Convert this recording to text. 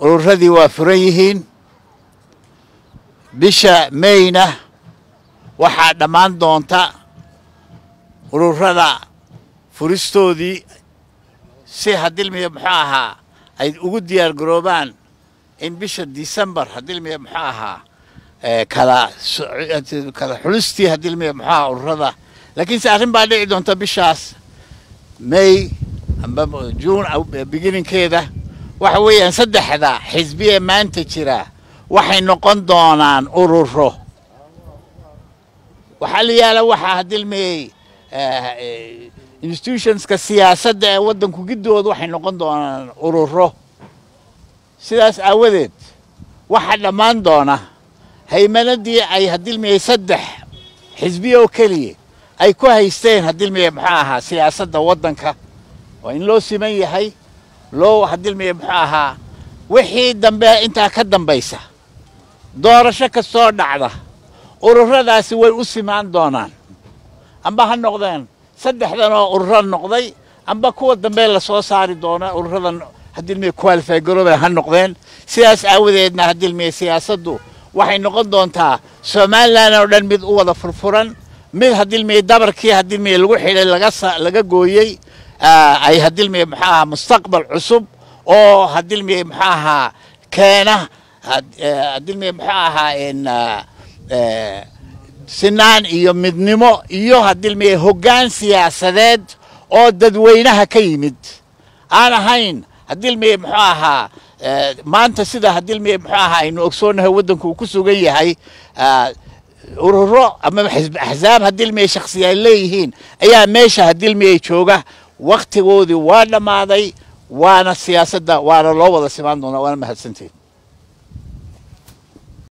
ururadii waa furan yihiin bisha mayna waxaa dhammaan doonta ururada furistoodii si hadilmiya muxuu ahaa ay ugu diyaar garoobaan in bisha december hadilmiya muxuu ahaa kala kala xulistii hadilmiya muxuu ahaa ururada laakiinse arrin baa dhici doonta bishaas may amba june beginninkeeda waxa weeyaan saddexda xisbi ee maanta jira waxay noqon doonaan ururo waxaa la yaala waxaa hadilmiyey institutionska siyaasadda ee waddanku giddooda waxay noqon doonaan ururo sidaas aawadeed waxaa dhammaan doona haymanadii ay hadilmiyey saddex xisbiya oo keliya ay ku haysteen hadilmiye muxuu ahaa siyaasadda waddanka waa in loo siman yahay loo hadilmiye muxuu ahaa wixii dambe intaa ka dambaysa doorasho kastoo dhacda ururadaasi way u simaan doonaan amba ha noqdeen saddexdan oo ururo noqday amba kuwa dambe lasoo saari doona ururadan hadilmiye qualify garoobe ha noqdeen sidaas aawadeedna hadilmiye siyaasaddu waxay noqon doontaa somalilan oo dhan mid u wada furfuran mid hadilmiye dabarkii hadilmiye lagu xidhay laga laga gooyey ay hadilmiye muxuu ahaa mustaqbal cusub oo hadilmiye muxuu ahaa keena hadilmiye muxuu ahaa sinaan iyo midnimo iyo hadilmiye hoggaan siyaasadeed oo dadweynaha ka yimid aan ahayn hadilmiye muxuu ahaa maanta sida hadilmiye muxuu ahaa aynu ogsoonahay waddanku uu ku sugan yahay ururo ama axsaab hadilmiye shaksiya ay leeyihiin ayaa meesha hadilmiye jooga wakhtigoodii waa dhammaaday waana siyaasadda waana loo wada simaan doonaa waana mahadsantiin